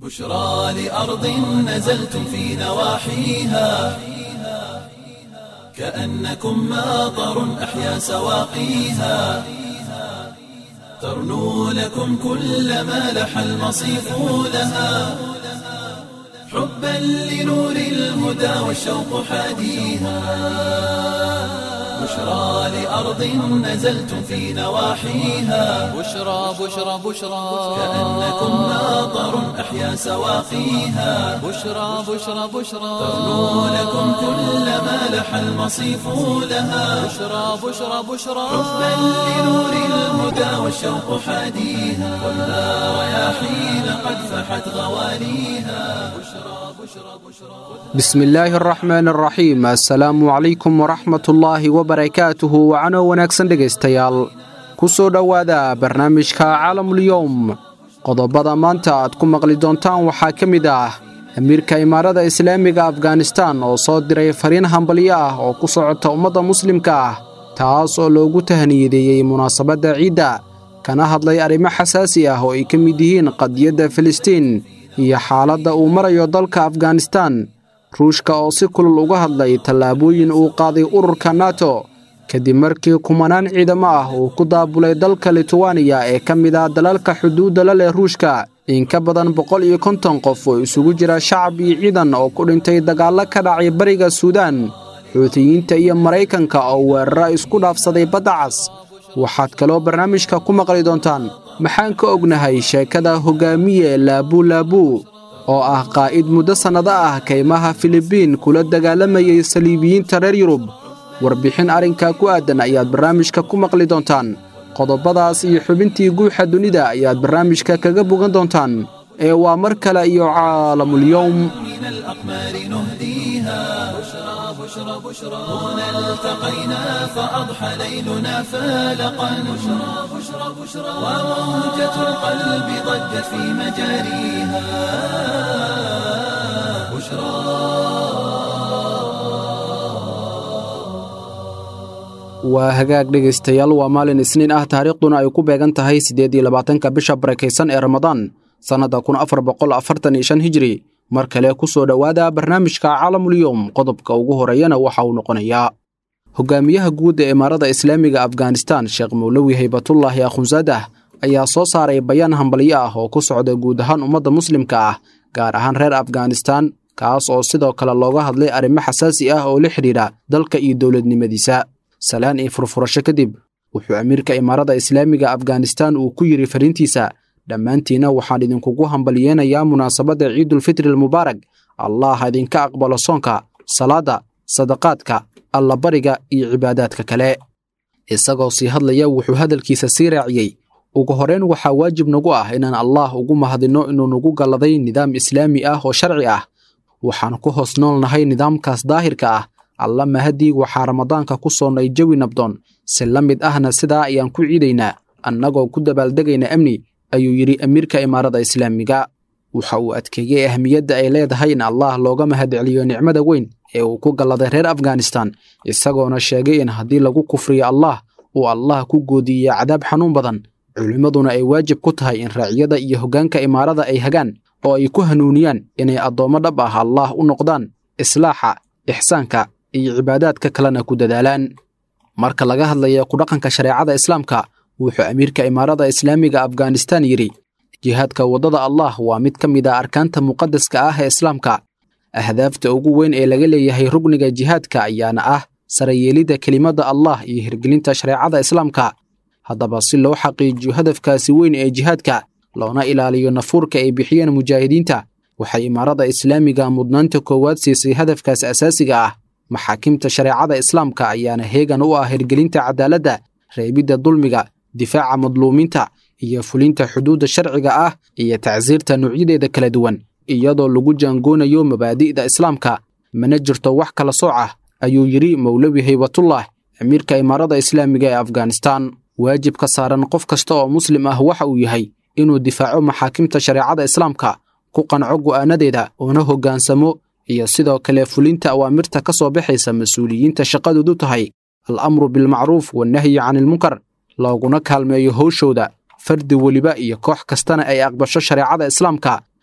بشرى لأرض نزلتم في نواحيها كأنكم ماطر أحيا سواقيها ترنو لكم كل ما لح المصيف لها حبا لنور الهدى والشوق حاديها بشرى لأرض نزلتم في نواحيها بشرى بشرى بشرى كأنكم ماطر أحيا سواقيها بشرى بشرى بشرى ترنو لكم كل ما لح المصيف لها بشرى بشرى بشرى حبا لنور الهدى والشوق حاديها خذها رياحين قد فحت غواليها بشرى بشرى بشرى bismi illaahi araxmaan araxiim assalaamu calaykum waraxmatullaahi wabarakaatuhu wacano wanaagsan dhegaystayaal ku soo dhowaada barnaamijka caalamulyowm qodobada maanta aad ku maqli doontaan waxaa ka mid ah amiirka imaarada islaamiga afganistan oo soo diray fariin hambalyo ah oo ku socota ummadda muslimka ah taas oo loogu tahniyadeeyey munaasabadda ciidda kana hadlay arrimo xasaasi ah oo ay ka mid yihiin qadiyadda filistiin iyo xaaladda uu marayo dalka afganistan ruushka oo si kulul uga hadlay tallaabooyin uu qaaday ururka nato kadib markii kumanaan ciidamo ah uu ku daabulay dalka litwaniya ee ka mid ah dalalka xuduudda la leh ruushka in ka badan boqol iyo konton qof oo isugu jira shacab iyo ciidan oo ku dhintay dagaallo ka dhacay bariga suudaan xuutiyiinta iyo maraykanka oo weerara isku dhaafsaday badda cas waxaad kaloo barnaamijka ku maqli doontaan maxaan ka ognahay sheekada hoggaamiye laabulaabuu oo ah qaa'id muddo sannado ah kaymaha filibiin kula dagaalamayay saliibiyiinta reer yurub warbixin arrinkaa ku aadan ayaad barnaamijka ku maqli doontaan qodobadaas iyo xubintii guuxa dunida ayaad barnaamijka kaga bogan doontaan ee waa mar kale iyo caalamulyowm من الأقمار نهديها بشرى بشرى بشرى هنا التقينا فأضحى ليلنا فالقا بشرى بشرى بشرى وموجة القلب ضجت في مجاريها بشرى waa hagaag dhegaystayaal waa maalin isniin ah taariikhduna ay ku beegan tahay siddeed iyo labaatanka bisha barakaysan ee ramadaan sannadda kun afar boqol afartan iyo shan hijri mar kale ku soo dhowaada barnaamijka caalamulyowm qodobka ugu horeeyana waxa uu noqonayaa hogaamiyaha guud ee imaarada islaamiga afganistan sheekh mowlowi haybatullaahi akhunsadah ayaa soo saaray bayaan hambalyo ah oo ku socda guud ahaan ummadda muslimka ah gaar ahaan reer afganistan kaas oo sidoo kale looga hadlay arrimo xasaasi ah oo la xidhiidha dalka iyo dowladnimadiisa salaan iyo furfurasho kadib wuxuu amiirka imaarada islaamiga afganistan uu ku yidhi fariintiisa dhammaantiinna waxaan idinkugu hambalyeenayaa munaasabadda ciidulfitri almubaarak allah ha idinka aqbalo soonka salaadda sadaqaadka allabariga iyo cibaadaadka kale isagoo sii hadlaya wuxuu hadalkiisa sii raaciyey ugu horrayn waxaa waajib nagu ah inaan allaah ugu mahadinno inuu nagu galladay nidaam islaami ah oo sharci ah waxaan ku hoos noolnahay nidaamkaas daahirka ah alla mahadii waxaa ramadaanka ku soonnay jawi nabdoon si la mid ahna sidaa ayaan ku ciidaynaa annagoo ku dabaaldegayna amni ayuu yidhi amiirka imaarada islaamiga waxa uu adkeeyey ahmiyadda ay leedahay in allaah looga mahadceliyo nicmada weyn ee uu ku galladay reer afganistan isagoona sheegay in haddii lagu kufriyo allaah uu allah ku goodiiyo cadaab xanuun badan culimmaduna ay waajib ku tahay in raaciyada iyo hoggaanka imaarada ay hagaan oo ay ku hanuuniyaan inay addoommo dhab ah allaah u noqdaan islaaxa ixsaanka iyo cibaadaadka kalena ku dadaalaan marka laga hadlaya ku dhaqanka shareecada islaamka wuxuu amiirka imaarada islaamiga afganistan yidhi jihaadka waddada allah waa mid ka mid ah arkaanta muqadaska ah ee islaamka ahdaafta ugu weyn ee laga leeyahay rugniga jihaadka ayaana ah sarayeelidda kelimadda allah iyo hirgelinta shareecada islaamka haddaba si loo xaqiijiyo hadafkaasi weyn ee jihaadka loona ilaaliyo nafuurka ay bixiyeen mujaahidiinta waxay imaarada islaamiga mudnaanta koowaad siisay hadafkaas asaasiga ah maxaakimta shareecada islaamka ayaana heegan u ah hirgelinta cadaaladda reebidda dulmiga difaaca madluumiinta iyo fulinta xuduudda sharciga ah iyo tacsiirta nuucyadeeda kala duwan iyadoo lagu jaangoonayo mabaadi'da islaamka mana jirto wax kala sooc ah ayuu yidhi mowlawi haybatullah amiirka imaarada islaamiga ee afganistan waajibka saaran qof kasta oo muslim ah waxa uu yahay inuu difaaco maxaakimta shareecada islaamka ku qanco go'aanadeeda oona hoggaansamo iyo sidoo kale fulinta awaamirta ka soo baxaysa mas-uuliyiinta shaqadoodu tahay al amru bilmacruuf wannahyi canilmunkar looguna kaalmeeyo howshooda fardi weliba iyo koox kastana ay aqbasho shareecada islaamka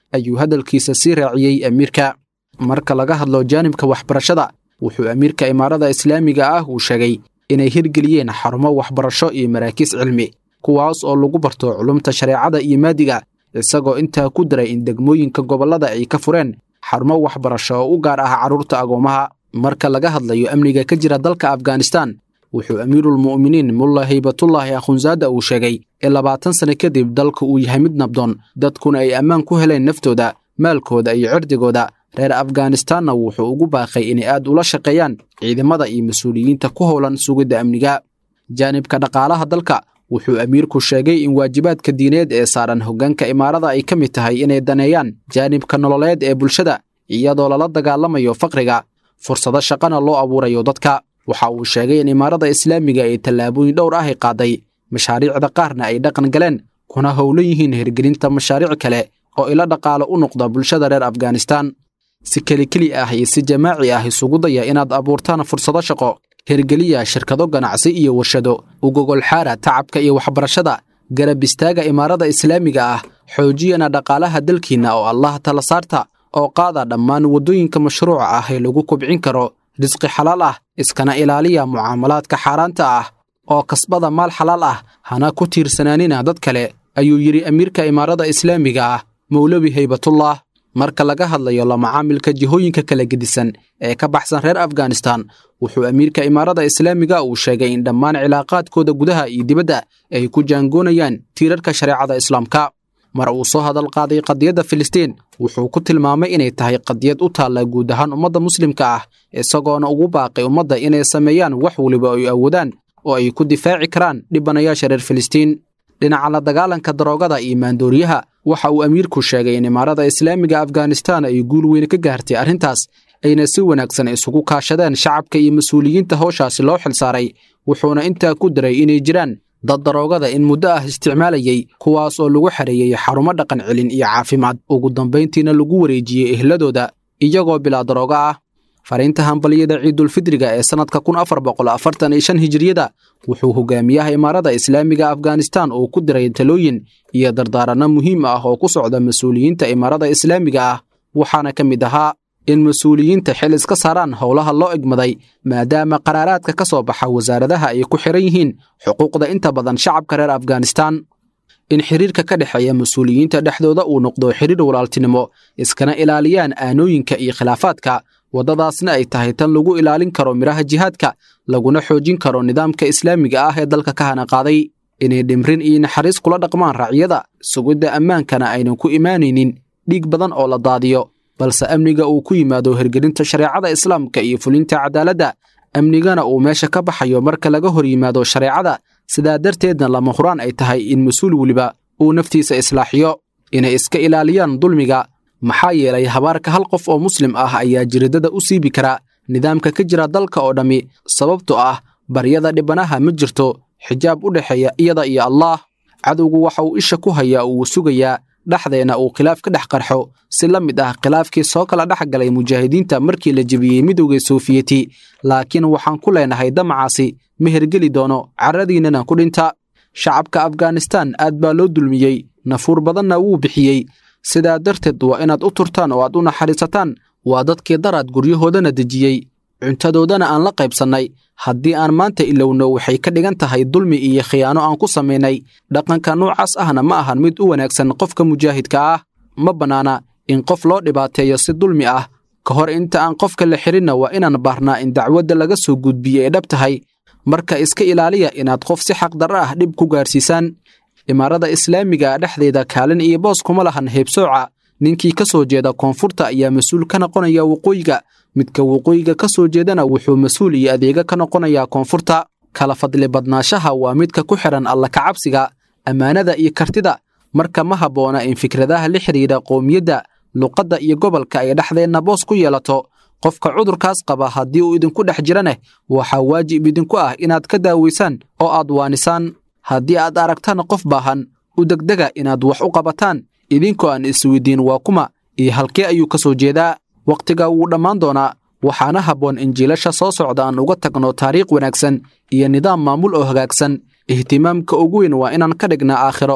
ayuu hadalkiisa sii raaciyey amiirka marka laga hadlo jaanibka waxbarashada wuxuu amiirka imaarada islaamiga ah uu sheegay inay hirgeliyeen xarumo waxbarasho iyo maraakiis cilmi kuwaas oo lagu barto culumta shareecada iyo maadiga isagoo intaa ku daray in degmooyinka gobollada ay ka fureen xarumo waxbarasho oo u gaar ah carruurta agoomaha marka laga hadlayo amniga ka jira dalka afghanistan wuxuu amiirulmu'miniin mulla haybatullaahi akhunsaada uu sheegay in labaatan sane kadib dalka uu yahay mid nabdoon dadkuna ay ammaan ku heleen naftooda maalkooda iyo cirdigooda reer afghanistanna wuxuu ugu baaqay inay aad ula shaqeeyaan ciidamada iyo mas-uuliyiinta ku howlan sugidda amniga jaanibka dhaqaalaha dalka wuxuu amiirku sheegay in waajibaadka diineed ee saaran hoggaanka imaarada ay ka mid tahay inay daneeyaan jaanibka nololeed ee bulshada iyadoo lala dagaalamayo faqriga fursado shaqana loo abuurayo dadka waxa uu sheegay in imaarada islaamiga ay tallaabooyin dhowr ah ay qaaday mashaariicda qaarna ay dhaqan galeen kuna howlan yihiin hirgelinta mashaariic kale oo ila dhaqaalo u noqda bulshada reer afghanistan si kelikeli ah iyo si jamaaci ah isugu daya inaad abuurtaan fursado shaqo hirgeliya shirkado ganacsi iyo warshado ugogolxaara tacabka iyo waxbarashada garab istaaga imaarada islaamiga ah xoojiyana dhaqaalaha dalkiinna oo allah tala saarta oo qaada dhammaan waddooyinka mashruuca ah ee lagu kobcin karo risqi xalaal ah iskana ilaaliya mucaamalaadka xaaraanta ah oo kasbada maal xalaal ah hana ku tiirsanaanina dad kale ayuu yidhi amiirka imaarada islaamiga ah mowlawi haybatullah marka laga hadlayo la macaamilka jihooyinka kala gedisan ee ka baxsan reer afghanistan wuxuu amiirka imaarada islaamiga uu sheegay in dhammaan cilaaqaadkooda gudaha iyo dibadda ay ku jaangoonayaan tiirarka shareecada islaamka mar uu soo hadal qaaday qadiyadda filistiin wuxuu ku tilmaamay inay tahay qadiyad u taalla guud ahaan ummadda muslimka ah isagoona ugu baaqay ummadda inay sameeyaan wax weliba ay awoodaan oo ay ku difaaci karaan dhibanayaasha reer filistiin dhinaca la dagaalanka daroogada iyo maandooriyaha waxa uu amiirku sheegay in imaarada islaamiga afghanistan ay guul weyn ka gaartay arrintaas ayna si wanaagsan isugu kaashadeen shacabka iyo mas-uuliyiinta howshaasi loo xilsaaray wuxuuna intaa ku daray inay jiraan dad daroogada in muddo ah isticmaalayey kuwaas oo lagu xareeyey xarumo dhaqan celin iyo caafimaad ugu dambayntiina lagu wareejiyey ehladooda iyagoo bilaa daroogo ah fariinta hambaliyada ciidulfidriga ee sannadka kun afar boqol afartan iyo shan hijiriyada wuxuu hogaamiyaha imaarada islaamiga afghanistan uu ku diray talooyin iyo dardaaranno muhiim ah oo ku socda mas-uuliyiinta imaarada islaamiga ah waxaana ka mid ahaa in mas-uuliyiinta xil iska saaraan howlaha loo egmaday maadaama qaraaraadka ka soo baxa wasaaradaha ay ku xiran yihiin xuquuqda inta badan shacabka reer afghanistan in xiriirka ka dhexeeya mas-uuliyiinta dhexdooda uu noqdo xiriir walaaltinimo iskana ilaaliyaan aanooyinka iyo khilaafaadka waddadaasna ay tahay tan lagu ilaalin karo midhaha jihaadka laguna xoojin karo nidaamka islaamiga ah ee dalka ka hana qaaday inay dhimrin iyo naxariis kula dhaqmaan raacyada sugidda ammaankana aynan ku imaanaynin dhiig badan oo la daadiyo balse amniga uu ku yimaado hirgelinta shareecada islaamka iyo fulinta cadaaladda amnigana uu meesha ka baxayo marka laga hor yimaado shareecada sidaa darteedna lama huraan ay tahay in mas-uul weliba uu naftiisa islaaxiyo inay iska ilaaliyaan dulmiga maxaa yeelay habaarka hal qof oo muslim ah ayaa jiridada u siibi kara nidaamka ka jira dalka oo dhammi sababtoo ah baryada dhibanaha ma jirto xijaab u dhexeeya iyada iyo allaah cadowgu waxa uu isha ku hayaa uu sugayaa dhexdeenna uu khilaaf ka dhex qarxo si la mid ah khilaafkii soo kala dhex galay mujaahidiinta markii la jebiyey midowda soofiyeti laakiin waxaan ku leenahay damacaasi ma hergeli doono carradiinnana ku dhinta shacabka afghanistan aad baa loo dulmiyey nafuur badanna wuu bixiyey sidaa darteed waa inaad u turtaan oo aad u naxariisataan waa dadkii daraad guryahoodana dejiyey cuntadoodana aan la qaybsannay haddii aan maanta ilowno waxay ka dhigan tahay dulmi iyo khiyaano aan ku samaynay dhaqanka noocaas ahna ma ahan mid u wanaagsan qofka mujaahidka ah ma bannaana in qof loo dhibaateeyo si dulmi ah ka hor inta aan qofka la xirinna waa inaan baarnaa in dacwadda laga soo gudbiyey ay dhab tahay marka iska ilaaliya inaad qof si xaqdarro ah dhib ku gaarsiisaan imaarada islaamiga dhexdeeda kaalin iyo boos kuma lahan heebsooca ninkii ka soo jeeda koonfurta ayaa mas-uul ka noqonaya waqooyiga midka waqooyiga ka soo jeedana wuxuu mas-uul iyo adeega ka noqonayaa koonfurta kala fadli badnaashaha waa midka ku xidhan alla kacabsiga ammaanada iyo kartida marka ma habboona in fikradaha la xidhiidha qowmiyadda luqadda iyo gobolka ay dhexdeenna boos ku yeelato qofka cudurkaas qaba haddii uu idinku dhex jiraneh waxaa waajib idinku ah inaad ka daawaysaan oo aad waanisaan haddii aad aragtaan qof baahan u degdega inaad wax u qabataan idinkoo aan isweydiin waa kuma iyo halkee ayuu ka soo jeedaa wakhtiga wuu dhammaan doonaa waxaana habboon in jiilasha soo socda aan uga tagno taariikh wanaagsan iyo nidaam maamul oo hagaagsan ihtimaamka ugu weyn waa inaan ka dhignaa aakhiro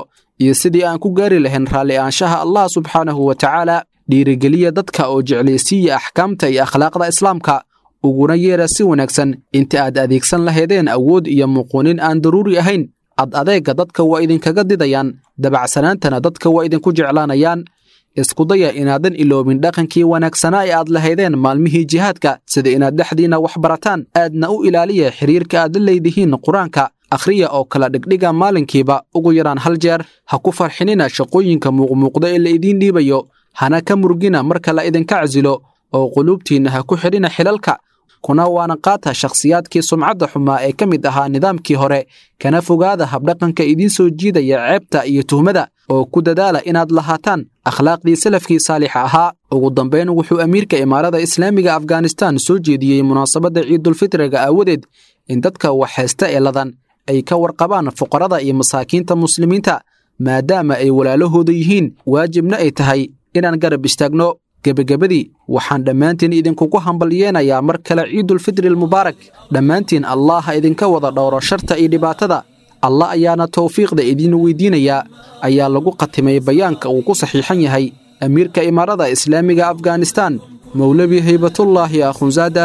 iyo sidii aan ku gaari lahayn raalli aanshaha allah subxaanahu wa tacaala dhiirigeliya dadka oo jeclaysiiya axkaamta iyo akhlaaqda islaamka uguna yeera si wanaagsan inta aad adeegsan lahaydeen awood iyo muquunin aan daruuri ahayn ad adeegga dadka waa idinkaga didayaan dabacsanaantana dadka waa idinku jeclaanayaan iskudaya inaadan iloobin dhaqankii wanaagsanaa ee aad lahaydeen maalmihii jihaadka sida inaad dhexdiinna wax barataan aadna u ilaaliya xidhiirka aad la leedihiin qur-aanka akhriya oo kala dhigdhiga maalinkiiba ugu yaraan hal jeer ha ku farxinina shaqooyinka muuqmuuqda ee la idiin dhiibayo hana ka murgina marka la idinka casilo oo quluubtiinna ha ku xidhina xilalka kuna waana qaata shakhsiyaadkii sumcadda xumaa ee ka mid ahaa nidaamkii hore kana fogaada habdhaqanka idiin soo jiidaya ceebta iyo tuhmada oo ku dadaala inaad lahaataan akhlaaqdii salafkii saalixa ahaa ugu dambayn wuxuu amiirka imaarada islaamiga afghanistan soo jeediyey munaasabadda ciidulfitriga aawadeed in dadka wax haysta ee ladan ay ka warqabaan fuqarada iyo masaakiinta muslimiinta maadaama ay walaalahooda yihiin waajibna ay tahay inaan garab istaagno gebagabadii waxaan dhammaantiin idinkugu hambalyeenayaa mar kale ciidulfitri almubaarak dhammaantiin allah ha idinka wada dhowro sharta iyo dhibaatada allah ayaana tawfiiqda idiin weydiinayaa ayaa lagu khatimay bayaanka uu ku saxiixan yahay amiirka imaarada islaamiga afghanistan mowlabi haybatullaahi akhunzaadah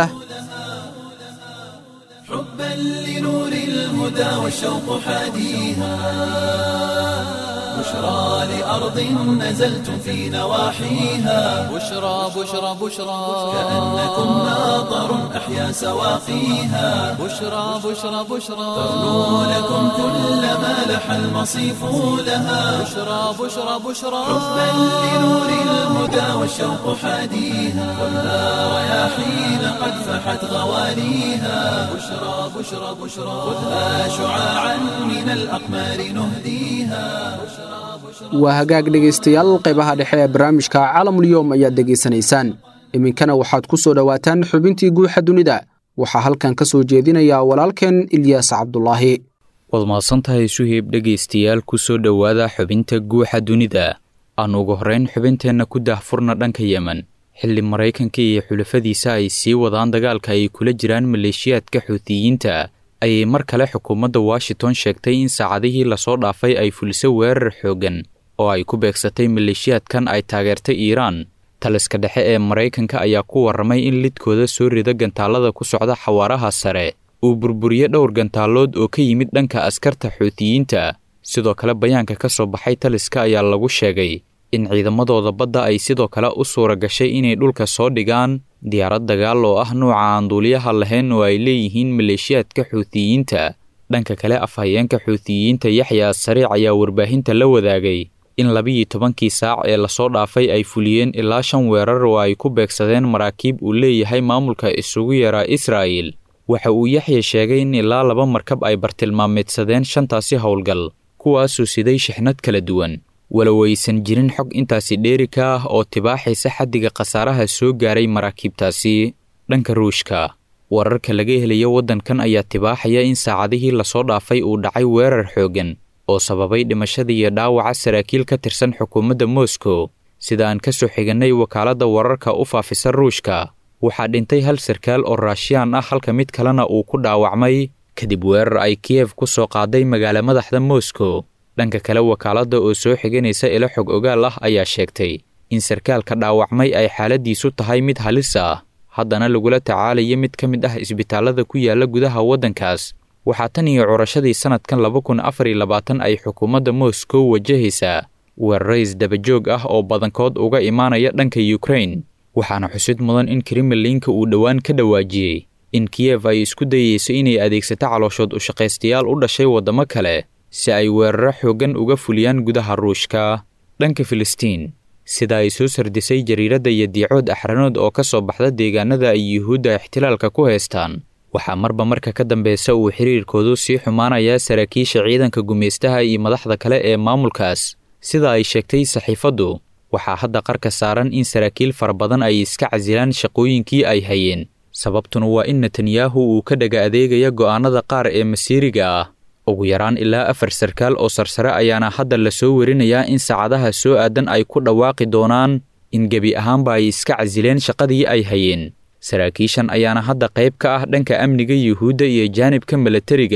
حبا لنور الهدى والشوق حاديها بشرى لأرض نزلتم في نواحيها بشرى بشرى بشرى كأنكم ماطر أحيا سواقيها بشرى بشرى بشرى تغنو لكم كل ما لح المصيف لها بشرى بشرى بشرى حبا لنور الهدى والشوق حاديها خذها رياحين قد فحت غواليها بشرى بشرى بشرى خذها شعاعا من الأقمار نهديها waa hagaag dhegaystayaal qaybaha dhexe ee barnaamijka caalamulyoom ayaad degaysanaysaan iminkana waxaad ku soo dhowaataan xubintii guuxa dunida waxaa halkan ka soo jeedinaya walaalkeen ilyaas cabdulaahi waad mahadsantahay suheyb dhegaystayaal ku soo dhowaada xubinta guuxa dunida aan ugu horrayn xubinteenna ku daahfurna dhanka yemen xilli maraykanka iyo xulafadiisa ay sii wadaan dagaalka ay kula jiraan maleeshiyaadka xuutiyiinta ayay mar kale xukuumadda washington sheegtay in saacadihii lasoo dhaafay ay fuliso weerar xooggan oo ay ku beegsatay maleeshiyaadkan ay taageertay iiraan taliska dhexe ee maraykanka ayaa ku warramay in lidkooda soo rida gantaallada ku socda xawaaraha sare uu burburiye dhowr gantaallood oo ka yimid dhanka askarta xuutiyiinta sidoo kale bayaanka ka soo baxay taliska ayaa lagu sheegay in ciidamadooda badda ay sidoo kale u suura gashay inay dhulka soo dhigaan diyaarad dagaal oo ah nuuca aan duuliyaha lahayn oo ay leeyihiin maleeshiyaadka xuutiyiinta dhanka kale afhayeenka xuutiyiinta yaxya sariic ayaa warbaahinta la wadaagay in labiyo tobankii saac ee lasoo dhaafay ay fuliyeen ilaa shan weerar oo ay ku beegsadeen maraakiib uu leeyahay maamulka isugu yaraa israa'il waxa uu yaxya sheegay in ilaa laba markab ay bartilmaameedsadeen shantaasi howlgal kuwaasoo siday shixnad kala duwan walow aysan jirin xog intaasi dheeri ka ah oo tibaaxaysa xaddiga khasaaraha soo gaaray maraakiibtaasi dhanka ruushka wararka laga helayo waddankan ayaa tibaaxaya in saacadihii lasoo dhaafay uu dhacay weerar xooggan oo sababay dhimashada iyo dhaawaca saraakiil ka tirsan xukuumadda moscow sida aan ka soo xigannay wakaaladda wararka u faafisa ruushka waxaa dhintay hal sarkaal oo raashiyaan ah halka mid kalena uu ku dhaawacmay kadib weerar ay kiyef ku soo qaaday magaala madaxda moscow dhanka kale wakaaladda oo soo xiganaysa ilo xog ogaal ah ayaa sheegtay in sarkaalka dhaawacmay ay xaaladiisu tahay mid halis ah haddana lagula tacaalayo mid ka mid ah isbitaallada ku yaala gudaha waddankaas waxaa tan iyo curashadii sannadkan laba kun afar iyo labaatan ay xukuumadda moscow wajahaysaa weeraro isdabajoog ah oo badankood uga imaanaya dhanka yukrain waxaana xusid mudan in kremlinka uu dhowaan ka dhawaajiyey in kiyef ay isku dayeyso inay adeegsato calooshood ushaqaystayaal u dhashay waddamo kale si ay weeraro xooggan uga fuliyaan gudaha ruushka dhanka filistiin sida ay soo sardisay jariiradda iyo diicood axranood oo ka soo baxda deegaanada ay yuhuudda ixtilaalka ku haystaan waxaa marba marka ka dambeysa uu xiriirkoodu sii xumaanayaa saraakiisha ciidanka gumaystaha iyo madaxda kale ee maamulkaas sida ay sheegtay saxiifaddu waxaa hadda qarka saaran in saraakiil fara badan ay iska casilaan shaqooyinkii ay hayeen sababtuna waa in netanyahu uu ka dhaga adeegaya go'aannada qaar ee masiiriga ah ugu yaraan ilaa afar sarkaal oo sarsare ayaana hadda lasoo werinayaa in saacadaha soo aadan ay ku dhawaaqi doonaan in gebi ahaanba ay iska casileen shaqadii ay hayeen saraakiishan ayaana hadda qayb ka ah dhanka amniga yuhuudda iyo jaanibka milatariga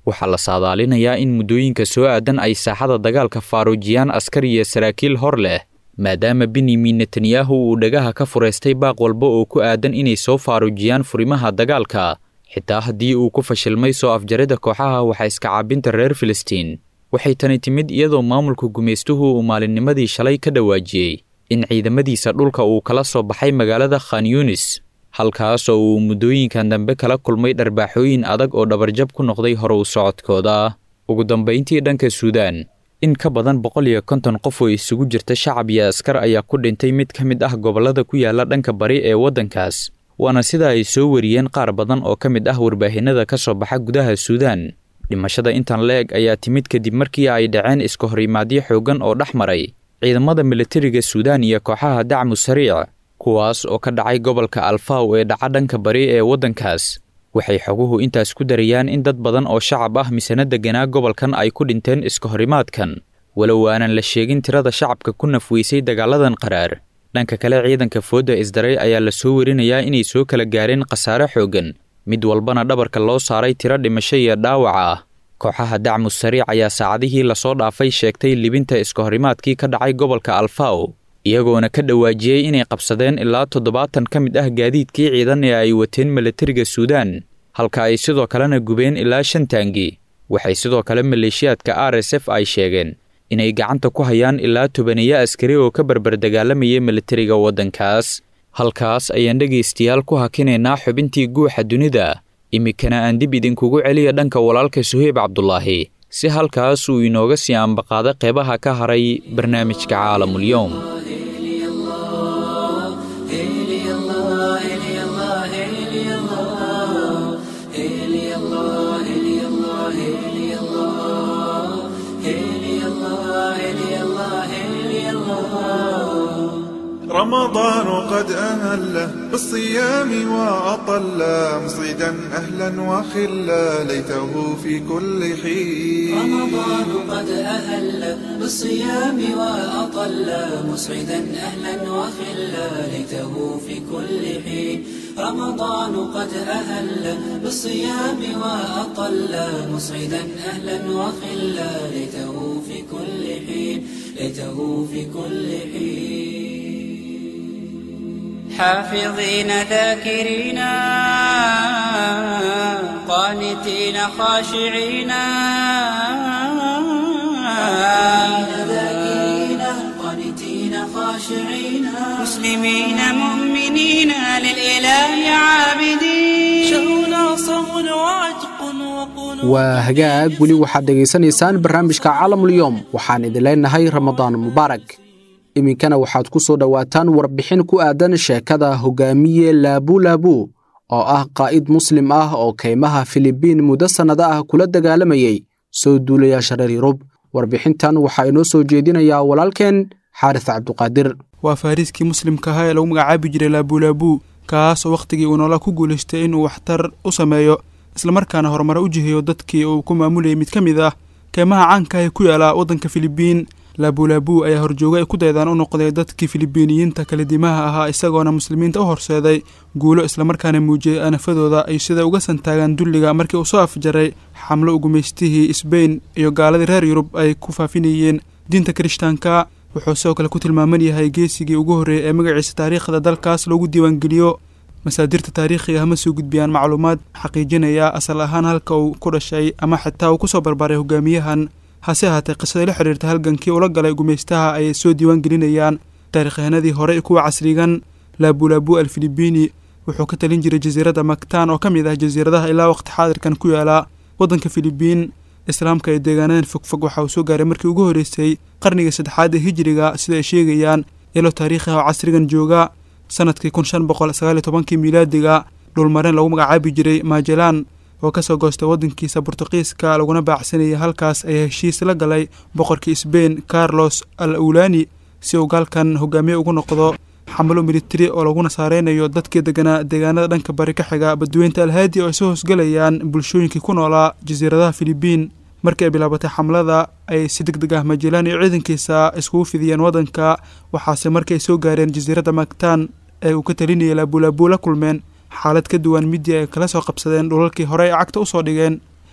waxaa la saadaalinayaa in muddooyinka soo aadan ay saaxada dagaalka faaruujiyaan askar iyo saraakiil hor leh maadaama benyamin netanyahu uu dhagaha ka furaystay baaq walba oo ku aadan inay soo faaruujiyaan furimaha dagaalka xitaa haddii uu ku fashilmay soo afjarida kooxaha waxa iska caabinta reer filistiin waxay tani timid iyadoo maamulka gumaystuhu uu maalinnimadii shalay ka dhawaajiyey in ciidamadiisa dhulka uu kala soo baxay magaalada khan yunis halkaas oo uu muddooyinkan dambe kala kulmay dharbaaxooyin adag oo dhabarjab ku noqday hore u socodkooda ugu dambayntii dhanka suudaan in ka badan boqol iyo konton qof oo isugu jirta shacab iyo askar ayaa ku dhintay mid ka mid ah gobollada ku yaala dhanka bari ee waddankaas waana sida ay soo wariyeen qaar badan oo ka mid ah warbaahinada ka soo baxa gudaha suudaan dhimashada intan la-eg ayaa timid kadib markii ay dhaceen iska horimaadyo xooggan oo dhex maray ciidamada militariga suudaan iyo kooxaha dacmu sariic kuwaas oo ka dhacay gobolka alfaw ee dhaca dhanka bari ee waddankaas waxay xoguhu intaas ku darayaan in dad badan oo shacab ah misana deganaa gobolkan ay ku dhinteen iska horimaadkan walow aanan la sheegin tirada shacabka ku nafweysay dagaaladan qaraar dhanka kale ciidanka foodda isdaray ayaa la soo werinayaa inay soo kala gaareen khasaare xooggan mid walbana dhabarka loo saaray tiro dhimasho iyo dhaawaca ah kooxaha dacmu sariic ayaa saacadihii lasoo dhaafay sheegtay libinta iska horimaadkii ka dhacay gobolka alfaw iyagoona ka dhawaajiyey inay qabsadeen ilaa toddobaatan ka mid ah gaadiidkii ciidan ee ay wateen milatariga suudaan halka ay sidoo kalena gubeen ilaa shan taangi waxay sidoo kale maleeshiyaadka r s f ay sheegeen inay gacanta ku hayaan ilaa tobaneeyo askari oo ka barbar dagaalamayay militariga waddankaas halkaas ayaan dhegaystayaal ku hakinaynaa xubintii guuxa dunida iminkana aan dib idinkugu celiya dhanka walaalka suheyb cabdulaahi si halkaas uu inooga sii ambaqaado qeybaha ka haray barnaamijka caalamulyoom رمضان قد أهل بالصيام وأطل مصيدا أهلا وخلا ليته في كل حين رمضان قد أهل بالصيام وأطل مسعدا أهلا وخلا ليته في كل حين رمضان قد أهل بالصيام وأطل مسعدا أهلا وخلا ليته في كل حين ليته في كل حين حافظين ذاكرين قانتين خاشعين ذاكرين قانتين خاشعين مسلمين مؤمنين للإله عابدين شهرنا صوم وعتق وقنوت waa hagaag weli waxaad dhegaysanaysaan barnaamijka caalamulyoom waxaan idin leenahay ramadaan mubaarak iminkana waxaad ku soo dhowaataan warbixin ku aadan sheekada hogaamiye laabulaabu oo ah qaa'id muslim ah oo kaymaha filibiin muddo sannado ah kula dagaalamayey soo duulayaasha reer yurub warbixintan waxaa inoo soo jeedinayaa walaalkeen xaaris cabduqaadir waa faariiskii muslimka ahaa ee lagu magacaabi jiray laabulaabuu kaas oo wakhtigii uu noola ku guulaystay inuu waxtar u sameeyo islamarkaana horumare u jiheeyo dadkii uu ku maamulayay mid ka mid ah keymaha caanka ah ee ku yaala waddanka filibiin laabulaabuu ayaa horjooga ay ku daydaan u noqday dadkii filibiiniyiinta kala dimaha ahaa isagoona muslimiinta u horseeday guulo islamarkaana muujiyey anafadooda ay sida uga santaagaan dulliga markii uu soo afjaray xamlo ugumaystihii sbain iyo gaaladii reer yurub ay ku faafinayeen diinta kirishtaanka wuxuu sidoo kale ku tilmaaman yahay geesigii ugu horreeyay ee magaciisa taariikhda dalkaas loogu diiwaangeliyo masaadirta taariikhiga hama soo gudbiyaan macluumaad xaqiijinaya asal ahaan halka uu ku dhashay ama xitaa uu kusoo barbaaray hogaamiyahan hase ahaatee qisadii la xidhiirta halgankii ula galay gumaystaha ayay soo diiwaan gelinayaan taarikhyahanadii hore kuwa casrigan laabulaabu alfilibiini wuxuu ka talin jiray jasiiradda maktaan oo ka mid ah jasiiradaha ilaa waqti xaadirkan ku yaala waddanka filibiin islaamka ee deegaanadan fogfog waxa uu soo gaaray markii ugu horreysay qarnigii saddexaad ee hijiriga sida ay sheegayaan ilo taariikhi ah oo casrigan jooga sanadkii kun shan boqol sagaal iyo tobankii miilaadiga dhulmareen lagu magacaabi jiray majalan oo kasoo goostay waddankiisa bortuqiiska laguna baacsanayay halkaas ayaa heshiis la galay boqorkii sbain carlos al awlani si uu gaalkan hogaamiye ugu noqdo xamalo militari oo laguna saareynayo dadkii deganaa deegaanada dhanka bari ka xiga badweynta alhaadi oo ay soo hoosgalayaan bulshooyinkii ku noolaa jasiiradaha filibiin markii ay bilaabatay xamlada ay si deg deg ah majalan iyo ciidankiisa iskugu fidiyeen waddanka waxaase markii ay soo gaareen jasiiradda maktaan ee uu ka talinayay laabulaabuu la kulmeen xaalad ka duwan midii ay kala soo qabsadeen dhulalkii hore ay cagta usoo dhigeen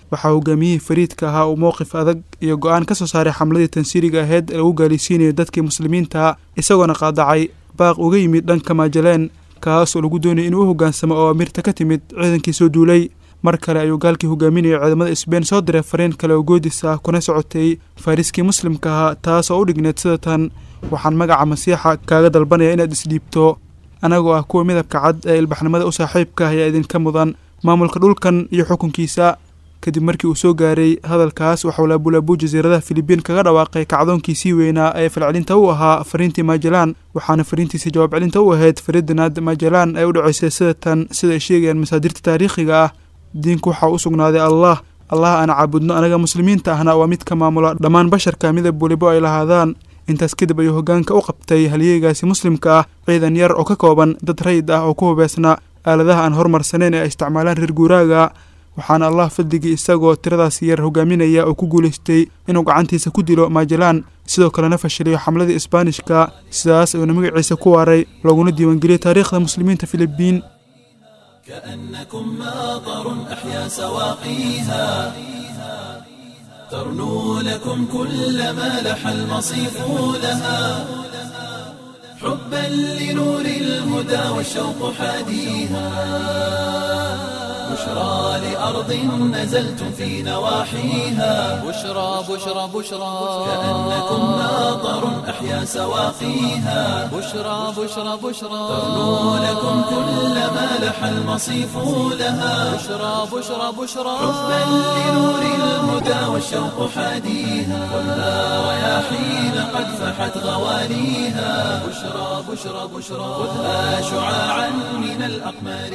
waxaa hogaamiyihii fariidka ahaa uu mowqif adag iyo go-aan ka soo saaray xamladii tansiiriga aheyd ee lagu gaalaysiinayo dadkii muslimiinta isagoona qaadacay baaq uga yimid dhanka maajaleen kaasoo lagu doonayay inuu u hoggaansamo oo amirta ka timid ciidankii soo duulay mar kale ayuu gaalkii hogaaminayay ciidamada sbein soo diray fariin kale oo goodis ah kuna socotay fariiskii muslimka ahaa taas oo u dhigneed sida tan waxaan magaca masiixa kaaga dalbanaya inaad isdhiibto anagoo ah kuwa midabka cad ee ilbaxnimada u saaxiibka ah ayaa idinka mudan maamulka dhulkan iyo xukunkiisa kadib markii uu soo gaaray hadalkaas waxauu laabulaabuu jasiiradaha filibiin kaga dhawaaqay kacdoonkiisii weynaa ee falcelinta u ahaa fariintii majalaan waxaana fariintiisii jawaab celinta u ahayd fariidinaad majalaan ay u dhaceysay sida tan sida ay sheegayaan masaadirta taariikhiga ah diinku waxaa u sugnaaday allah allah aan caabudno anaga muslimiinta ahna waa mid ka maamula dhammaan basharka midab welibo ay lahaadaan intaas kadib ayuu hoggaanka u qabtay halyeegaasi muslimka ah ciidan yar oo ka kooban dad rayid ah oo ku hubeysna aaladaha aan horumarsaneyn ee ay isticmaalaan reer guuraaga waxaana allah fadligii isagoo tiradaasi yar hogaaminaya oo ku guulaystay inuu gacantiisa ku dilo majalaan sidoo kalena fashiliyo xamladii isbaanishka sidaas ayuuna magaciisa ku waaray looguna diiwaangeliyey taariikhda muslimiinta filibiin كأنكم ماطر أحيا سواقيها ترنو لكم كل ما لح المصيف لها حبا لنور الهدى والشوق حاديها بشرى لأرض نزلتم في نواحيها بشرى بشرى بشرى كأنكم ماطر أحيا سواقيها بشرى بشرى بشرى ترنو لكم كل ما لح المصيف لها بشرى بشرى بشرى حبا لنور الهدى والشوق حاديها خذها رياحين قد فحت غواليها بشرى بشرى بشرى خذها شعاعا من الأقمار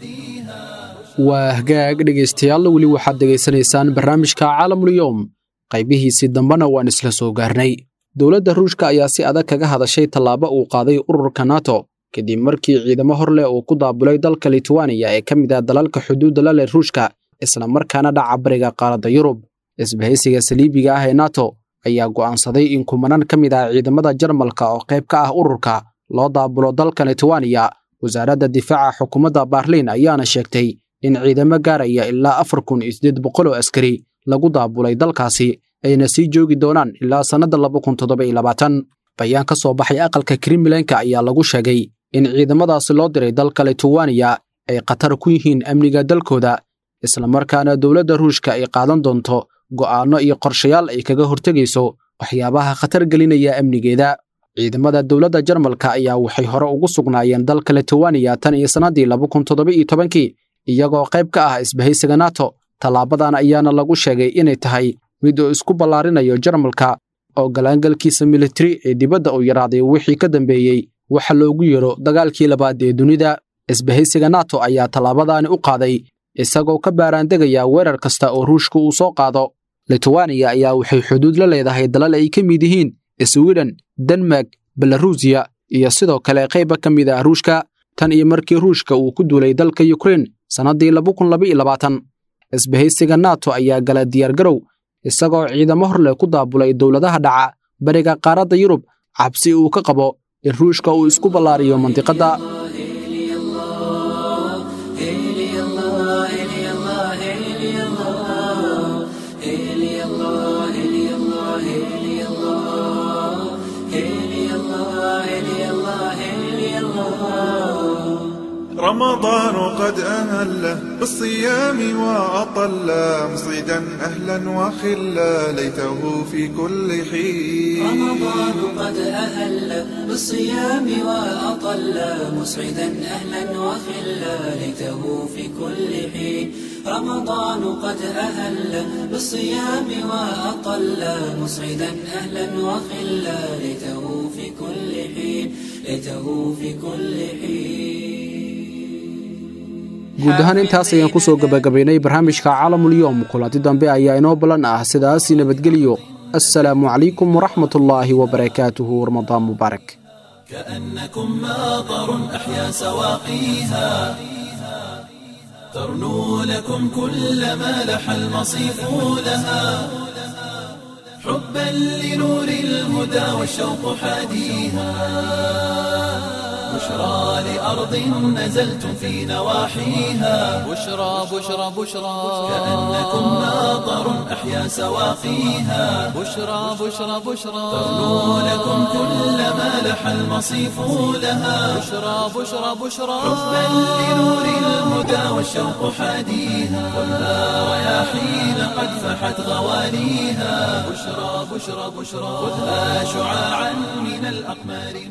نهديها waa hagaag dhegaystayaal weli waxaad dhegaysanaysaan barnaamijka caalamulyoom qaybihiisii dambena waan isla soo gaarnay dowladda ruushka ayaa si adag kaga hadashay tallaabo uu qaaday ururka nato kadib markii ciidamo hor leh uu ku daabulay dalka litwaniya ee ka mid ah dalalka xuduudda la leh ruushka isla markaana dhaca bariga qaaradda yurub isbahaysiga saliibiga ah ee nato ayaa go'aansaday in kumanaan ka mid ah ciidamada jarmalka oo qayb ka ah ururka loo daabulo dalka litwaniya wasaaradda difaaca xukuumadda baarliin ayaana sheegtay in ciidamo gaaraya ilaa afar kun iyo siddeed boqol oo askari lagu daabulay dalkaasi ayna sii joogi doonaan ilaa sannadda laba kun toddoba iyo labaatan bayaan ka soo baxay aqalka kremlenka ayaa lagu sheegay in ciidamadaasi loo diray dalka litwaniya ay khatar ku yihiin amniga dalkooda islamarkaana dowladda ruushka ay qaadan doonto go'aanno iyo qorshayaal ay kaga hortegayso waxyaabaha khatar gelinaya amnigeeda ciidamada dowladda jarmalka ayaa waxay hore ugu sugnaayeen dalka litwaniya tan iyo sannaddii laba kun toddoba iyo tobankii iyagoo qayb ka ah isbahaysiga nato tallaabadan ayaana lagu sheegay inay tahay mid uu isku ballaarinayo jarmalka oo galaangalkiisa militari ee dibadda uu yaraaday wixii ka dambeeyey waxa loogu yeero dagaalkii labaad ee dunida isbahaysiga nato ayaa tallaabadaani u qaaday isagoo ka baaraandegaya weerar kasta oo ruushka uu soo qaado litwaniya ayaa waxay xuduud la leedahay dalal ay ka mid yihiin swiden denmark belarusiya iyo sidoo kale qayba ka mid ah ruushka tan iyo markii ruushka uu ku duulay dalka yukrain sannaddii laba kun laba iyo labaatan isbahaysiga nato ayaa gala diyaargarow isagoo ciidamo hor leh ku daabulay dowladaha dhaca bariga qaaradda yurub cabsi uu ka qabo in ruushka uu isku ballaariyo mandiqadda رمضان قد أهله بالصيام وأطل مصيدا أهلا وخلا ليته في كل حين رمضان قد أهل بالصيام وأطل مسعدا أهلا وخلا ليته في كل حين رمضان قد أهل بالصيام وأطل مسعدا أهلا وخلا ليته في كل حين ليته في كل حين guud ahaan intaas ayaan ku soo gebagabaynay barnaamijka caalamulyoom kulanti dambe ayaa inoo ballan ah sidaasi nabadgelyo assalaamu calaykum waraxmatullaahi wabarakaatuhu ramadaan mubaarak كأنكم ماطر أحيا سواقيها ترنو لكم كل ما لح المصيف لها حبا لنور الهدى والشوق حاديها بشرى لأرض نزلتم في نواحيها بشرى بشرى بشرى كأنكم ماطر أحيا سواقيها بشرى بشرى بشرى تغنو لكم كل ما لح المصيف لها بشرى بشرى بشرى حبا لنور الهدى والشوق حاديها خذها رياحين قد فحت غواليها بشرى بشرى بشرى خذها شعاعا من الأقمار